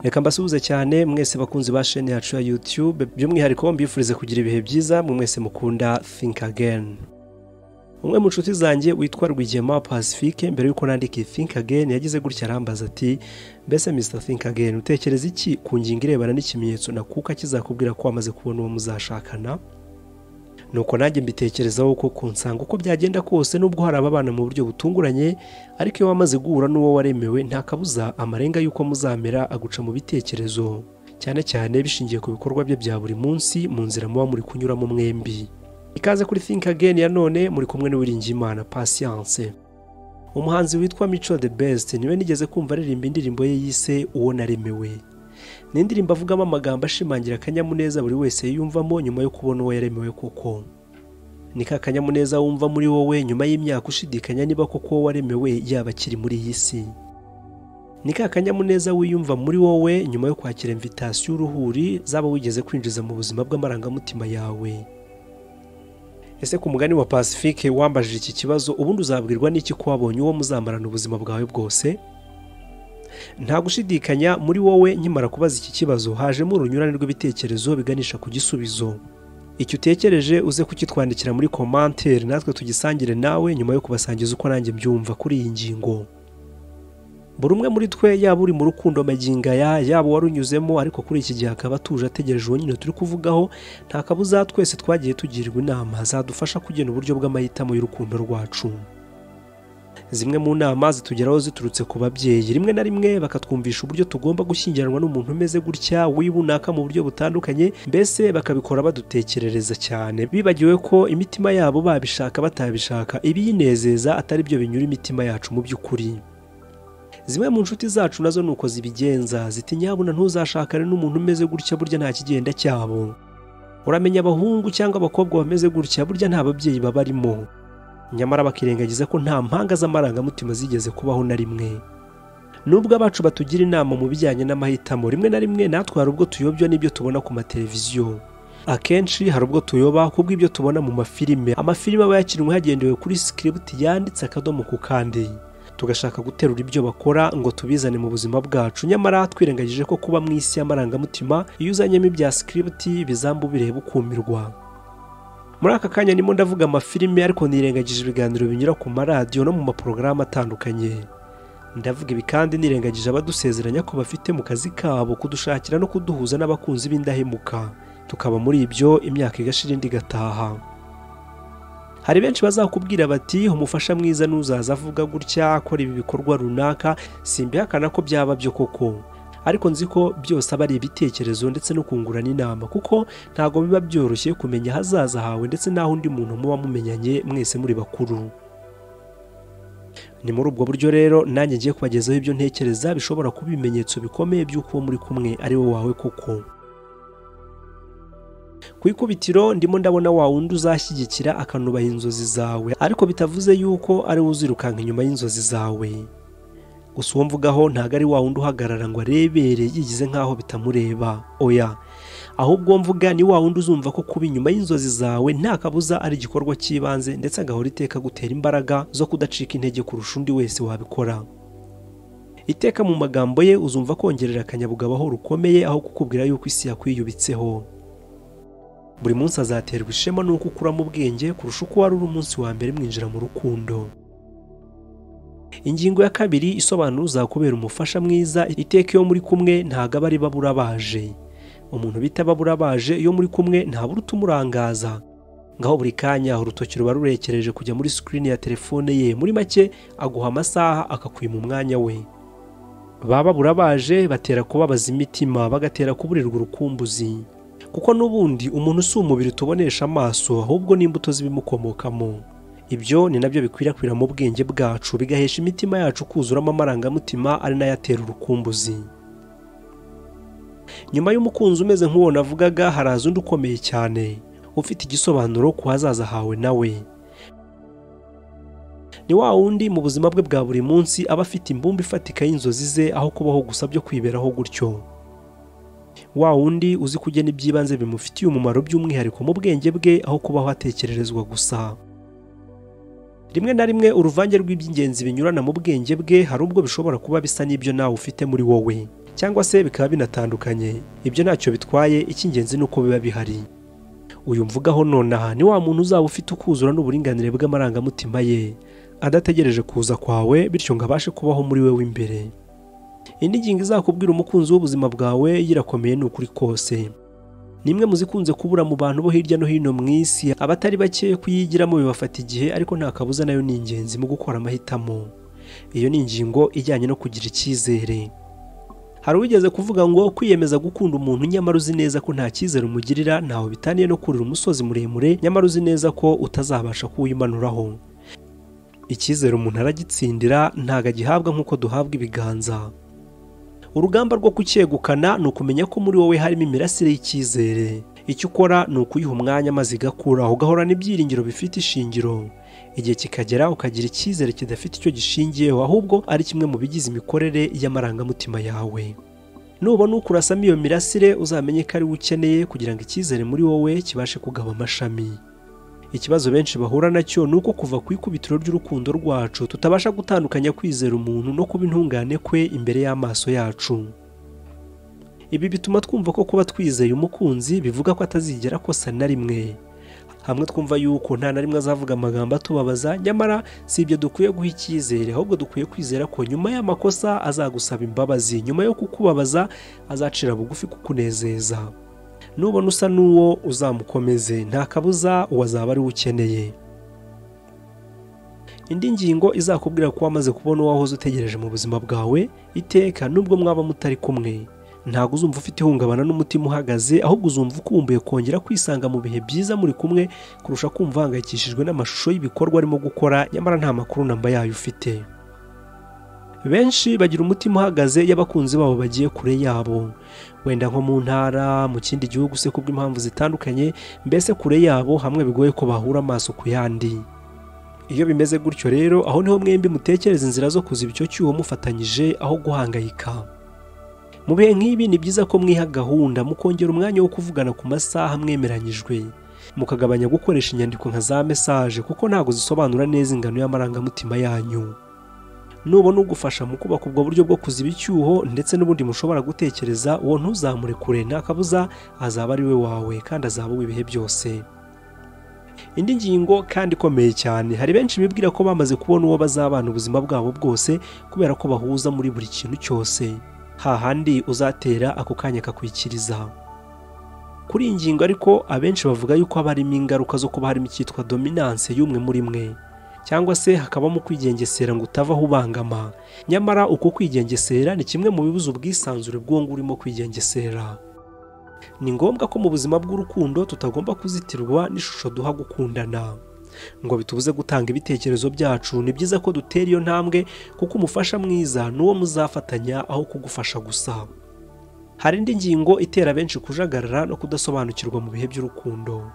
reka mbasuhuze cyane mwese bakunzi ba sheni yacu ya yutube by'umwihariko mbifurize kugira ibihe byiza mwe mwese mukunda think again umwe mu nshuti zanjye witwa rwigema pacifique mbere y'uko nandika iyi think again yagize gutya arambaza ati mbese mr think again utekereza iki ku ngingo irebana n'ikimenyetso nakuka kizakubwira ko wamaze kubona uwo muzashakana nuko nanjye mbitekerezaho koko nsanga uko byagenda kose nubwo hari ababana mu buryo butunguranye ariko iyo wamaze guhura n'uwo waremewe nta kabuza amarenga y'uko muzamera aguca mu bitekerezo cyane cyane bishingiye ku bikorwa bye bya buri munsi mu nzira muba muri kunyuramo mwembi ikaze kuri think again ya none muri kumwe n'uwiringiyimana patience umuhanzi witwa mico the best niwe nigeze kumva aririmba indirimbo ye yise uwo naremewe ni indirimbo avugamo amagambo ashimangira akanyamuneza buri wese yiyumvamo nyuma yo kubona uwo yaremewe koko ni ka kanyamuneza wumva muri wowe nyuma y'imyaka ushidikanya niba koko uwo waremewe yaba akiri muri iyi si ni ka kanyamuneza wiyumva muri wowe nyuma yo kwakira imvitasiyo uruhuri zaba wigeze kwinjiza mu buzima bw'amarangamutima yawe ese ku mugani wa pacifique wambajije iki kibazo ubundi uzabwirwa n'iki ko wabonye uwo muzamarana ubuzima bwawe bwose nta gushidikanya muri wowe nkimara kubaza iki kibazo hajemo urunyurane rw'ibitekerezo biganisha ku gisubizo icyo utekereje uze kukitwandikira muri komantere natwe tugisangire nawe nyuma yo kubasangiza uko nanjye mbyumva kuri iyi ngingo buri umwe muri twe yaba uri mu rukundo magingaya yaba warunyuzemo ariko kuri iki gihe akaba atuje ategereje uwo nyine turi kuvugaho nta kabuza twese twagiye tugirwa inama zadufasha kugena uburyo bw'amahitamo y'urukundo rwacu zimwe mu nama zitugeraho ziturutse ku babyeyi rimwe na rimwe bakatwumvisha uburyo tugomba gushyingiranwa n'umuntu umeze gutya wibunaka mu buryo butandukanye mbese bakabikora badutekerereza cyane bibagiwe ko imitima yabo babishaka batabishaka ibiyinezeza atari byo binyura imitima yacu mu by'ukuri zimwe mu nshuti zacu nazo ni uko zibigenza ziti nyabuna ntuzashakane n'umuntu umeze gutya burya nta kigenda cyabo uramenya abahungu cyangwa abakobwa bameze gutya burya nta babyeyi babarimo nyamara bakirengagiza ko nta mpanga z'amarangamutima zigeze kubaho na rimwe nubwo abacu batugira inama mu bijyanye n'amahitamo rimwe na rimwe natwe hari ubwo tuyobya n'ibyo tubona ku mateleviziyo akenshi hari ubwo tuyoba kubw'ibyo tubona mu mafilime amafilime aba yakinwe hagendewe kuri sikiributi yanditse akadomo ku kandi tugashaka guterura ibyo bakora ngo tubizane mu buzima bwacu nyamara twirengagije ko kuba mu isi y'amarangamutima iyo uzanyemo ibya sikiributi bizambu bireba ukumirwa muri aka kanya nimo ndavuga amafilime ariko nirengagije ibiganiro binyura ku maradiyo no mu maporogaramu atandukanye ndavuga ibi kandi nirengagije abadusezeranya ko bafite mu kazi kabo kudushakira no kuduhuza n'abakunzi b'indahemuka tukaba muri ibyo imyaka igashira indi igataha hari benshi bazakubwira bati umufasha mwiza n'uzaza avuga gutya akora ibi bikorwa runaka simbihakana ko byaba byo koko ariko nzi ko byose aba ari ibitekerezo ndetse no kungurana inama kuko ntabwo biba byoroshye kumenya ahazaza hawe ndetse n'aho undi muntu muba mumenyanye mwese muri bakuru ni muri ubwo buryo rero nanjye ngiye kubagezaho ibyo ntekereza bishobora kuba ibimenyetso bikomeye by'uko uwo muri kumwe ari we wawe koko ku ikubitiro ndimo ndabona wa wundi uzashyigikira akanubaha inzozi zawe ariko bitavuze yuko ari we uzirukanka inyuma y'inzozi zawe gusa uwo mvugaho ntabwo ari wa wundi uhagarara ngo arebere yigize nk'aho bitamureba oya ahubwo uwo mvuga ni wa wundi uzumva ko kuba inyuma y'inzozi zawe nta kabuza ari igikorwa cy'ibanze ndetse agahora iteka agutera imbaraga zo kudacika intege kurusha undi wese wabikora iteka mu magambo ye uzumva kongerera akanyabugabo aho rukomeye aho kukubwira yuko isi yakwiyubitseho buri munsi azaterwa ishema n'uko ukuramo ubwenge kurusha uko wari uri umunsi wa mbere mwinjira mu rukundo ingingo ya kabiri isobanura uzakubera umufasha mwiza iteka iyo muri kumwe ntabwo aba ari babura baje umuntu bita babura baje iyo muri kumwe ntabura utumurangaza ngaho buri kanya urutoki ruba rurekereje kujya muri sikirini ya telefone ye muri make aguha amasaha akakwima umwanya we baba babura baje batera kubabaza imitima bagatera kuburirwa urukumbuzi kuko n'ubundi umuntu si umubiri tubonesha amaso ahubwo n'imbuto z'ibimukomokamo ibyo ni nabyo bikwirakwira mu bwenge bwacu bigahesha imitima yacu kuzuramo amarangamutima ari nayo atera urukumbuzi nyuma y'umukunzi umeze nk'uwo navugaga haraza undi ukomeye cyane ufite igisobanuro ku hazaza hawe nawe ni wa wundi mu buzima bwe bwa buri munsi aba afite imbumba ifatika y'inzozi ze aho kubaho gusa byo kwiberaho gutyo wa wundi uzi kugena iby'ibanze bimufitiye umumaro by'umwihariko mu bwenge bwe aho kubaho atekererezwa gusa rimwe na rimwe uruvange rw'iby'ingenzi binyurana mu bwenge bwe hari ubwo bishobora kuba bisa n'ibyo nawe ufite muri wowe cyangwa se bikaba binatandukanye ibyo ntacyo bitwaye icy'ingenzi ni uko biba bihari uyu mvugaho nonaha ni wa muntu uzaba ufite ukuzura n'uburinganire bw'amarangamutima ye adategereje kuza kwawe bityo ngo abashe kubaho muri we w'imbere indi ngingo izakubwira umukunzi w'ubuzima bwawe yirakomeye ni ukuri kose ni imwe mu zikunze kubura mu bantu bo hirya no hino mu isi abatari bake kuyigiramo bibafata igihe ariko nta kabuza nayo ni ingenzi mu gukora amahitamo iyo ni ingingo ijyanye no kugira icyizere hari uwigeze kuvuga ngo kwiyemeza gukunda umuntu nyamara uzi neza ko nta cyizere umugirira ntaho bitaniye no kurira umusozi muremure nyamara uzi neza ko utazabasha kuwimanuraho icyizere umuntu aragitsindira ntabwo agihabwa nk'uko duhabwa ibiganza urugamba rwo kucyegukana ni ukumenya ko muri wowe harimo imirasire y'icyizere icyo ukora ni ukuyiha umwanya maze igakura ugahorana ibyiringiro bifite ishingiro igihe kikagera ukagira icyizere kidafite icyo gishingiyeho ahubwo ari kimwe mu bigize imikorere y'amarangamutima yawe nubona ukurasamo iyo mirasire uzamenye ko ari we ukeneye kugira ngo icyizere muri wowe kibashe kugaba amashami ikibazo benshi bahura nacyo ni uko kuva ku ikubitiro ry'urukundo rwacu tutabasha gutandukanya kwizera umuntu no kuba intungane kwe imbere y'amaso yacu ibi bituma twumva ko kuba twizeye umukunzi bivuga ko atazigera akosa na rimwe hamwe twumva yuko nta na rimwe azavuga amagambo atubabaza nyamara si ibyo dukwiye guha icyizere ahubwo dukwiye kwizera ko nyuma y'amakosa azagusaba imbabazi nyuma yo kukubabaza azacira bugufi kukunezeza nubona usa n'uwo uzamukomeze nta kabuza uwazaba ari we ukeneye indi ngingo izakubwira ko wamaze kubona uwo wahoze utegereje mu buzima bwawe iteka nubwo mwaba mutari kumwe ntabwo uzumva ufite ihungabana n'umutima uhagaze ahubwo uzumva ukumbuye kongera kwisanga mu bihe byiza muri kumwe kurusha kumva uhangayikishijwe n'amashusho y'ibikorwa arimo gukora nyamara nta makuru namba yayo ufite benshi bagira umutima uhagaze iyo abakunzi babo bagiye kure yabo wenda nko mu ntara mu kindi gihugu se kubw'impamvu zitandukanye mbese kure yabo hamwe bigoye ko bahura amaso ku yandi iyo bimeze gutyo rero aho niho mwembi mutekereza inzira zo kuziba icyo cyuho mufatanyije aho guhangayika mu bihe nk'ibi ni byiza ko mwiha gahunda mukongera umwanya wo kuvugana ku masaha mwemeranyijwe mukagabanya gukoresha inyandiko nka za mesaje kuko ntabwo zisobanura neza ingano y'amarangamutima yanyu nubona ugufasha mu kubaka ubwo buryo bwo kuziba icyuho ndetse n'ubundi mushobora gutekereza uwo ntuzamure kure nta kabuza azaba ari we wawe kandi azaba uw'ibihe byose indi ngingo kandi ikomeye cyane hari benshi bibwira ko bamaze kubona uwo bazabana ubuzima bwabo bwose kubera ko bahuza muri buri kintu cyose hahandi uzatera ako kanya kakwikiriza kuri iyi ngingo ariko abenshi bavuga yuko haba harimo ingaruka zo kuba harimo icyitwa dominance y'umwe muri mwe cyangwa se hakabamo kwigengesera ngo utavaho ubangama nyamara uko kwigengesera ni kimwe mu bibuza ubwisanzure bw'uwo nguwo urimo kwigengesera ni ngombwa ko mu buzima bw'urukundo tutagomba kuzitirwa n'ishusho duha gukundana ngo bitubuze gutanga ibitekerezo byacu ni byiza ko dutera iyo ntambwe kuko umufasha mwiza ni uwo muzafatanya aho kugufasha gusa hari indi ngingo itera benshi kujagarara no kudasobanukirwa mu bihe by'urukundo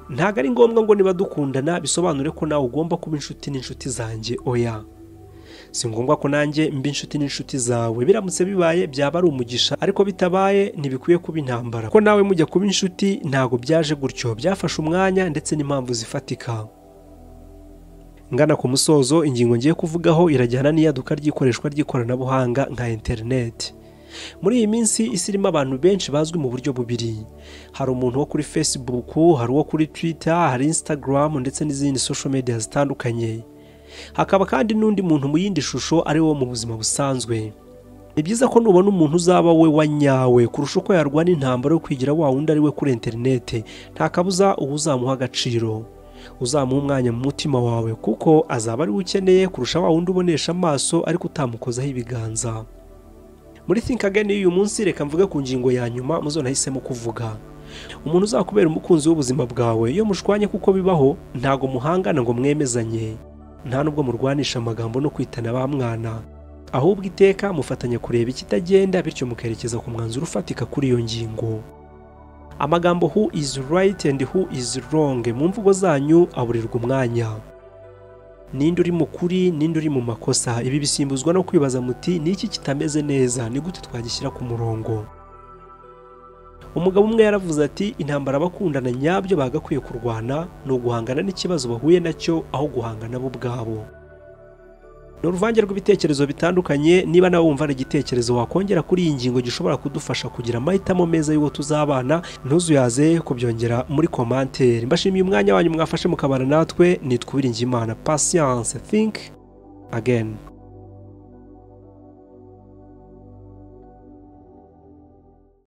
ntabwo ari ngombwa ngo niba dukundana bisobanure ko nawe ugomba kuba inshuti n'inshuti zanjye oya si ngombwa ko nanjye mba inshuti n'inshuti zawe biramutse bibaye byaba ari umugisha ariko bitabaye ntibikwiye kuba intambara ko nawe mujya kuba inshuti ntabwo byaje gutyo byafashe umwanya ndetse n'impamvu zifatika ngana ku musozo ingingo ngiye kuvugaho irajyana n'iyaduka ry'ikoreshwa ry'ikoranabuhanga nka interineti muri iyi minsi isi irimo abantu benshi bazwi mu buryo bubiri hari umuntu wo kuri facebook hari uwo kuri twitter hari instagram ndetse n'izindi social media zitandukanye hakaba kandi n'undi muntu mu yindi shusho ari wo mu buzima busanzwe ni byiza ko nubona umuntu uzaba we wa nyawe kurusha uko yarwana intambara yo kwigira wa wundi ari we kuri interineti nta kabuza uba uzamuha agaciro uzamuha umwanya mu mutima wawe kuko azaba ari we ukeneye kurusha wa wundi ubonesha amaso ariko utamukozaho ibiganza muri think again y'uyu munsi reka mvuge ku ngingo ya nyuma muzonahisemo kuvuga umuntu uzakubera umukunzi w'ubuzima bwawe iyo mushwanye kuko bibaho ntago muhangana ngo mwemezanye nta nubwo murwanisha amagambo no kwitana ba mwana ahubwo iteka mufatanya kureba ikitagenda bityo mukerekeza ku mwanzuro ufatika kuri iyo ngingo amagambo who is right and who is wrong mu mvugo zanyu aburirwa umwanya ninde uri mu kuri ninde uri mu makosa ibi bisimbuzwa no kwibaza muti ni iki kitameze neza ni gute twagishyira ku murongo umugabo umwe yaravuze ati intambara abakundana nyabyo bagakwiye kurwana ni uguhangana n'ikibazo bahuye nacyo aho guhangana bo ubwabo ni uruvange rw'ibitekerezo bitandukanye niba nawe wumva ari igitekerezo wakongera kuri iyi ngingo gishobora kudufasha kugira amahitamo meza y'uwo tuzabana ntuzuyaze kubyongera muri komantere mbashimiye umwanya wanyu mwafashe mukabana natwe nitwa uwiringiyimana patience think again